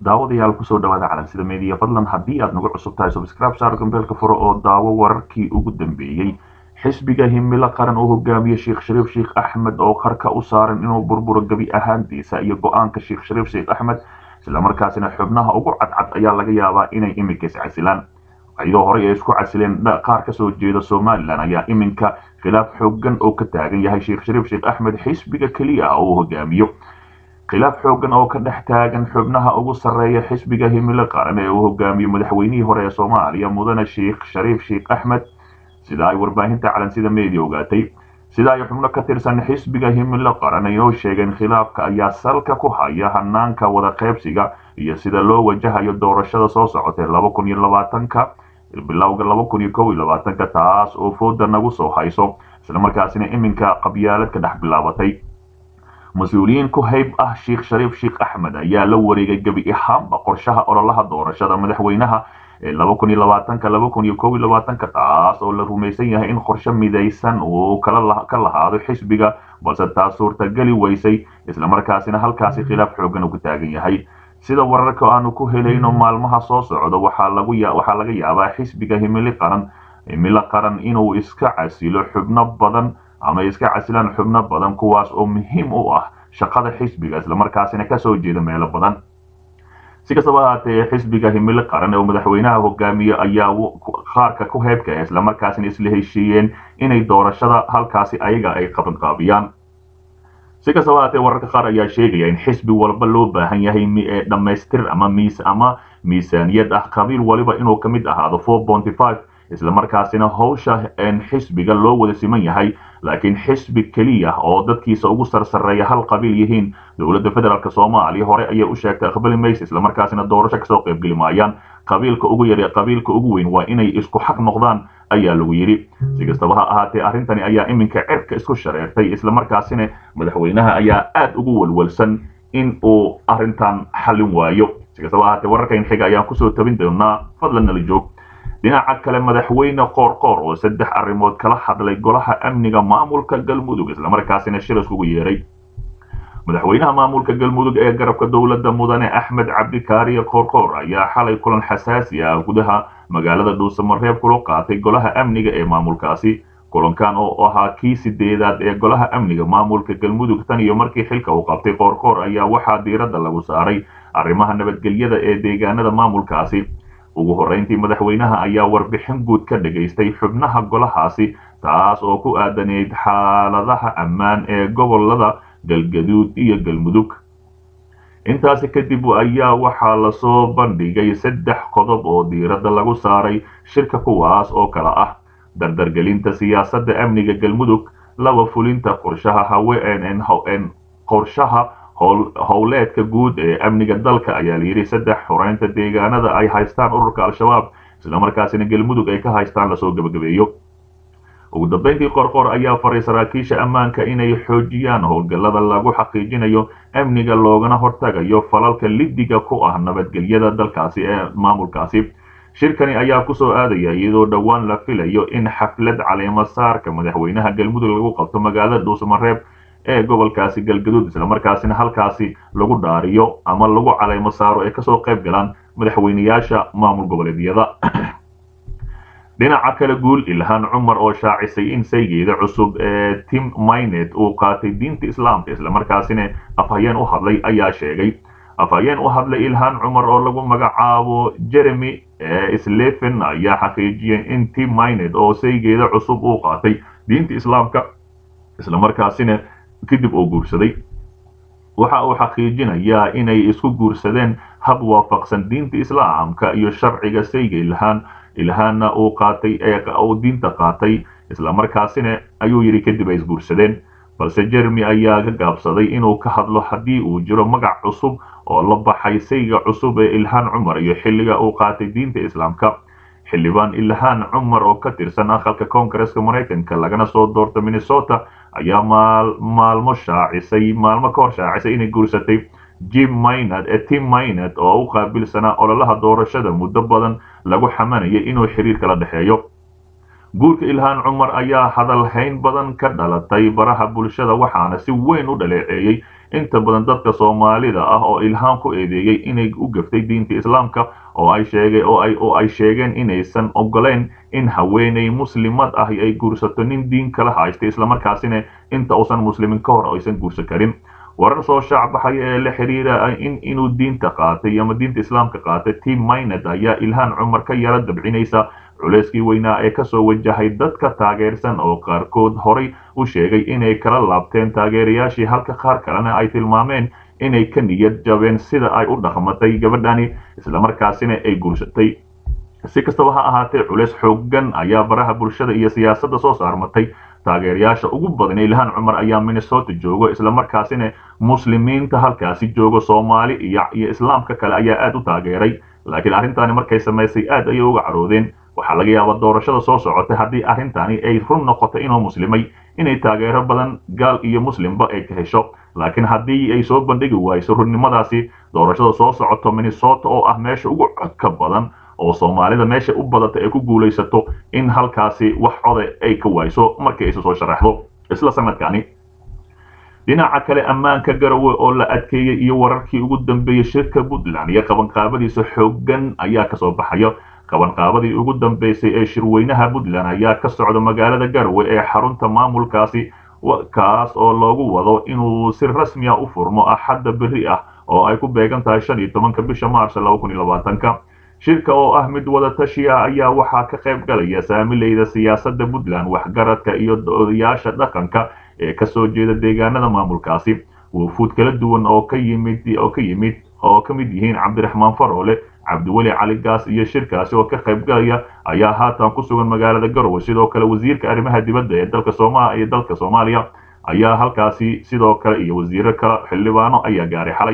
daawadayaal kusoo dhawaada calansida media fadlan haddii aad nagu cusub tahay subscribe saar gambeelka furo oo daawo wararkii ugu dambeeyey xisbiga himilo qaran oo hogaamiye sheekh shariif sheekh axmed oo qarka u saaran inuu burburo gebi ahaantiisa iyo go-aanka sheekh shariif sheekh axmed islamarkaasina xubnaha ugu cadcad ayaa laga yaabaa inay iminka iscasilaan iyadoo horey ay isku casileen qaar kasoo jeeda somalilan ayaa iminka khilaaf xoogan oo ka taagan yahay sheekh shariif sheekh axmed xisbiga keliya ah oo hogaamiyo khilaaf xoogan oo ka dhex taagan xubnaha ugu sarreeya xisbiga himilo qaran ee uu hogaamiyo madaxweynihii hore ee soomaaliya mudane sheekh shariif sheekh axmed sida ay warbaahinta calansida media ogaatay sida ay xubno ka tirsan xisbiga himilo qaran inoo sheegeen khilaafka ayaa salka ku haya hanaanka wada qaybsiga iyo sida loo wajahayo doorashada soo socotay laba kun iyo labaatanka bilowga laba kun iyo kow iyo labaatanka taas oo fooda nagu soo hayso islamarkaasina iminka qabyaalad ka dhex bilaabatay mas-uuliyiin ku hayb ah sheekh shariif sheekh axmed ayaa la wareegay gebi ahaanba qorshaha ololaha doorashada madaxweynaha ee laba kun iyo labaatanka laba kun iyo kow iyo labaatanka taas oo la rumaysan yahay in qorshe midaysan uu ka lahaado xisbiga balse taas suurtageli weysay islamarkaasina halkaasi khilaaf xoogan uu ka taagan yahay sida wararka aanu ku helayno maalmaha soo socda waxaa laga yaabaa xisbiga himili qaran himilo qaran inuu iska casilo xubno badan ama iska casilaan xubno badan kuwaas oo muhiim u ah shaqada xisbiga islamarkaasina kasoo jeeda meelo badan si kastaba ahaatee xisbiga himilo qaran oo madaxweynaha hogaamiye ayaa qaarka ku heybka islamarkaasina isla heshiiyeen inay doorashada halkaasi ayaga ay qabanqaabiyaan si kastaba ahaatee wararka qaar ayaa sheegaya in xisbi walba loo baahan yahay dhammaystir ama miis ama miisaaniyad ah qabiil waliba inuu ka mid ahaado four bonty five islamarkaasina howsha xisbiga loo wada siman yahay laakiin xisbi keliya oo dadkiisa ugu sarsareeya hal qabiil yihiin dowladda federaalk soomaaliya hore ayay u sheegtay aqbali mayse islamarkaasina doorasho kasoo qaybgeli maayaan qabiilka ugu yar qabiilka ugu weyn waa inay isku xaq noqdaan ayaa lagu yidhi si kastaba ha ahaatee arrintani ayaa iminka cirka isku shareertay islamarkaasina madaxweynaha ayaa aad ugu walwalsan in uu arrintan xallin waayo si kastaba ahaatee wararkan xiga ayaan kusoo tabin doonaa fadlan nala joog dhinaca kale madaxweyne qoorqoor oo saddex arrimood kala hadlay golaha amniga maamulka galmudug islamarkaasina shir iskugu yeeray madaxweynaha maamulka galmudug ee garabka dowladda mudane axmed cabdikaariye qoorqoor ayaa xalay kulan xasaasi ah gudaha magaalada dhuusamareeb kula qaatay golaha amniga ee maamulkaasi kulankan oo ahaa kii sideedaad ee golaha amniga maamulka galmudug tan iyo markii xilka uu qabtay qoorqoor ayaa waxaa diiradda lagu saaray arrimaha nabadgelyada ee deegaanada maamulkaasi ugu horreyntii madaxweynaha ayaa warbixin guud ka dhagaystay xubnaha golahaasi taas oo ku aadaneyd xaaladaha ammaan ee gobolada galgaduud iyo galmudug intaasi kadib ayaa waxaa lasoo bandhigay saddex qodob oo diiradda lagu saaray shirka kuwaas oo kala ah dardargelinta siyaasadda amniga galmudug laba fulinta qorshaha haween qorshaha howleedka guud ee amniga dalka ayaa layidhi saddex xoreynta deegaanada ay haystaan ururka al-shabaab islamarkaasina galmudug ay ka haystaan lasoo gebagabeeyo ugu dambeyntii qorqor ayaa faray saraakiisha ammaanka inay xoojiyaan howlgallada lagu xaqiijinayo amniga loogana hortagayo falalka lidiga ku ah nabadgelyada dalkaasi ee maamulkaasi shirkani ayaa kusoo aadaya iyadoo dhowaan la filayo in xaflad caleemo saarka madaxweynaha galmudug lagu qabto magaalada dhuusamareeb ee gobolkaasi galgaduud islamarkaasina halkaasi lagu dhaariyo ama lagu caleymo saaro ay kasoo qayb galaan madaxweyneyaasha maamul goboleedyada dhinaca kale guul ilhaan cumar oo shaacisay in saygeeda cusub ee tim mynet uu qaatay diinta islaamka islamarkaasina afhayeen u hadlay ayaa sheegay afhayeen u hadlay ilhaan cumar oo lagu magacaabo jeremy sleven ayaa xaqiijiyay in tim mynet oo saygeeda cusub uu qaatay diinta islaamka islamarkaasina kadib uu guursaday waxa uu xaqiijinayaa inay isku guursadeen hab waafaqsan diinta islaamka iyo sharciga sayga ilhaan ilhaanna uu qaatay ee uu diinta qaatay islamarkaasina ayuu yidhi kadib ay isguursadeen balse jeremy ayaa ka gaabsaday inuu ka hadlo haddii uu jiro magac cusub oo la baxay sayga cusub ee ilhaan cumar iyo xilliga uu qaatay diinta islaamka xildhibaan ilhaan cumar oo ka tirsan aqalka koongareska maraykanka lagana soo doorta minnesota ayaa maalmo shaacisay maalmo ka hor shaacisay inay guursatay jim maynad ee tim maynad oo u qaabilsanaa ololaha doorashada muddo badan lagu xamanayay inuu xiriir kala dhexeeyo guurka ilhaan cumar ayaa hadalhayn badan ka dhalatay baraha bulshada waxaana si weyn u dhaleeceeyey inta badan dadka soomaalida ah oo ilhaan ku eedeeyey inay u gaftay diinta islaamka oo ay sheegay oo ay oo ay sheegeen inaysan ogoleyn in haweeney muslimad ah ay guursato nin diin kala haysta islamarkaasina inta uusan muslimin ka hor aysan guursan karin warar soo shaac baxaya ee la xiriira in inuu diinta qaatay ama diinta islaamka qaatay tim maynad ayaa ilhaan cumar ka yara dabcinaysa culeyskii weynaa ee kasoo wajahay dadka taageersan oo qaarkood horay u sheegay inay kala laabteen taageerayaashii halka qaar kalena ay tilmaameen inay ka niyad jabeen sida ay u dhaqmatay gabadhani islamarkaasina ay guursatay si kastaba ha ahaatee culeys xoogan ayaa baraha bulshada iyo siyaasadda soo saarmatay taageerayaasha ugu badan ilhaan cumar ayaa minnesota joogo islamarkaasina muslimiinta halkaasi jooga soomaali iyo iyo islaamka kale ayaa aad u taageeray laakiin arrintaani markay samaysay aad ayay uga caroodeen waxaa laga yaabaa doorashada soo socotay haddii arrintani ay run noqoto inuu muslimay inay taageero badan gaal iyo muslimba ay ka hesho laakiin haddii ay soo bandhigi wayso runnimadaasi doorashada soo socoto minnesota oo ah meesha ugu codka badan oo soomaalida meesha u badata ay ku guulaysato in halkaasi wax coda ay ka wayso markii aysu soo sharaxdo isla sanadkani dhinaca kale ammaanka garowe oo la adkeeyey iyo wararkii ugu dambeeyey shirka puntland iyo qabanqaabadiisa xoogan ayaa kasoo baxaya qabanqaabadii ugu dambeysay ee shirweynaha puntland ayaa ka socda magaalada garowe ee xarunta maamulkaasi kaas oo loogu wado inuu si rasmiya u furmo axadda berri ah oo ay ku beegan tahay shan iyo tobanka bisha maars laba kun iyo labaatanka shirka oo ah mid wada tashiya ayaa waxaa ka qayb galaya saamileyda siyaasadda puntland waxgaradka iyo odayaasha dhaqanka ee kasoo jeeda deegaanada maamulkaasi wufuud kala duwan oo ka yimid oo ka yimid oo ka mid yihiin cabdiraxmaan faroole cabdiweli cali gaas iyo shirkaasi oo ka qayb galaya ayaa haatan ku sugan magaalada garowe sidoo kale wasiirka arrimaha dibadda ee dalka sooma iyo dalka soomaaliya ayaa halkaasi sidoo kale iyo wasiiro kale xildhibaano ayaa gaaray xalay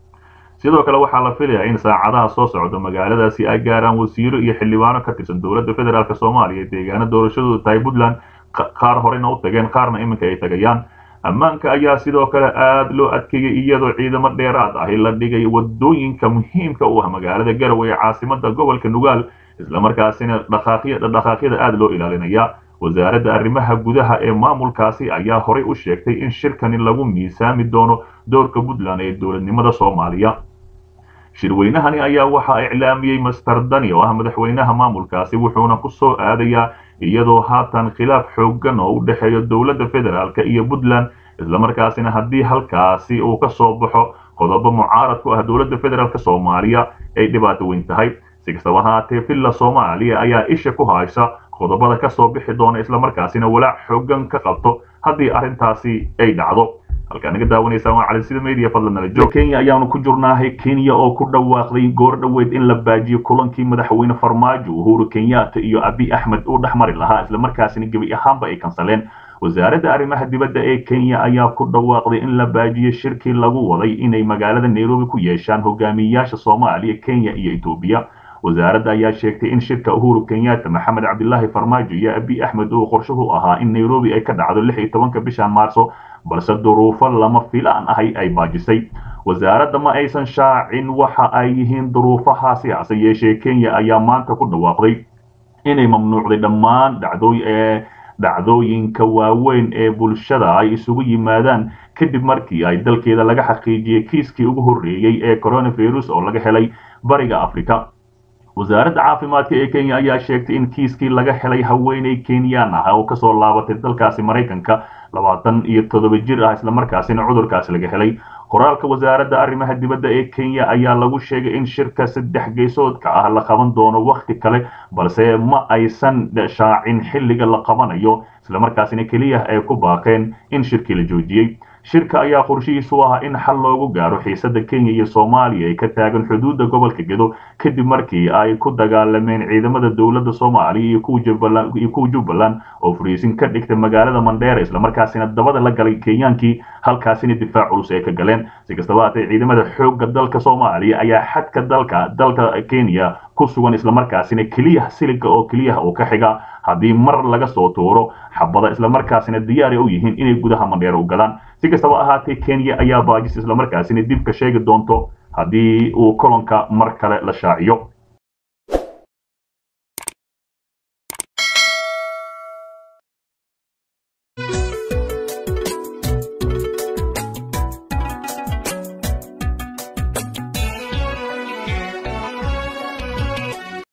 sidoo kale waxaa la filayaa in saacadaha soo socda magaaladaasi ay gaaraan wasiiro iyo xildhibaano ka tirsan dowladda federaalk soomaaliya deegaano doorashadooda tahay puntland qaar horena u tageen qaarna iminka ay tagayaan ammaanka ayaa sidoo kale aad loo adkeeyey iyadoo ciidamo dheeraad ahi la dhigay wadooyinka muhiimka u ah magaalada garowe ee caasimada gobolka nugaal islamarkaasina dhaqaaqyada aad loo ilaalinaya wasaaradda arrimaha gudaha ee maamulkaasi ayaa horay u sheegtay in shirkani lagu miisaami doono doorka puntland ee dowladnimada soomaaliya shirweynahani ayaa waxaa iclaamiyey master dani oo ah madaxweynaha maamulkaasi wuxuuna ku soo aadayaa iyadoo haatan khilaaf xoogan oo u dhexeeya dowladda federaalk iyo puntland islamarkaasina haddii halkaasi uu ka soo baxo qodobo mucaarad ku ah dowladda federaalk soomaaliya ay dhibaato weyn tahay si kastaba haatee villa soomaaliya ayaa isha ku haysa qodobada ka soo bixi doona islamarkaasina walaac xoogan ka qabto haddii arrintaasi ay dhacdo halkaa naga daawanaysaan waa calisida media fadlan nala joog kenya ayaanu ku jurnaahay kenya oo ku dhawaaqday goor dhoweed in la baajiyo kulankii madaxweyne farmaajo uhuru kenyatta iyo abi axmed uu dhexmari lahaa islamarkaasina gebi ahaanba ay kansaleen wasaaradda arrimaha dibadda ee kenya ayaa ku dhawaaqday in la baajiyo shirkii lagu waday inay magaalada nairobi ku yeeshaan hogaamiyeyaasha soomaaliya kenya iyo etoobiya wasaaradda ayaa sheegtay in shirka uhuru kenyatta maxamed cabdilaahi farmaajo iyo abi axmed uu qorshuhu ahaa in nairobi ay ka dhacdo lix iyo tobanka bishan maarso balse duruufo lama filaan ahay ay baajisay wasaaradda ma aysan shaacin waxa ay yihiin duruufahaasi hase yeeshee kenya ayaa maanta ku dhawaaqday inay mamnuucday dhammaan dhacdooy ee dhacdooyinka waaweyn ee bulshada ay isugu yimaadaan kadib markii ay dalkeeda laga xaqiijiyey kiiskii ugu horreeyey ee coronavirus oo laga helay bariga africa wasaaradda caafimaadka ee kenya ayaa sheegtay in kiiskii laga helay haweeney kenyaan ah oo kasoo laabatay dalkaasi maraykanka labaatan iyo toddoba jir ah islamarkaasina cudurkaasi laga helay qoraalka wasaaradda arrimaha dibadda ee kenya ayaa lagu sheegay in shirka saddex geesoodka ah la qaban doono wakhti kale balse ma aysan shaacin xilliga la qabanayo islamarkaasina keliya ay ku baaqeen in shirkii la joojiyey shirka ayaa qorshihiisu ahaa in xal loogu gaaro xiisada kenya iyo soomaaliya ay ka taagan xuduudda gobolka gedo kadib markii ay ku dagaalameen ciidamada dowladda soomaaliya iyo kuwa jubbaland oo fariisin ka dhigtay magaalada mandheera islamarkaasina dabada la galay kenyaankii halkaasina difaac culus ay ka galeen si kastaba haatee ciidamada xoogga dalka soomaaliya ayaa xadka dalka dalka kenya ku sugan islamarkaasina keliya siliga oo keliya uu ka xiga haddii mar laga soo tuuro xabada islamarkaasina diyaari u yihiin inay gudaha mandheera u galaan si kastaba ahaatee kenya ayaa baajis islamarkaasina dib ka sheegi doonto haddii uu kolonka mar kale la shaaciyo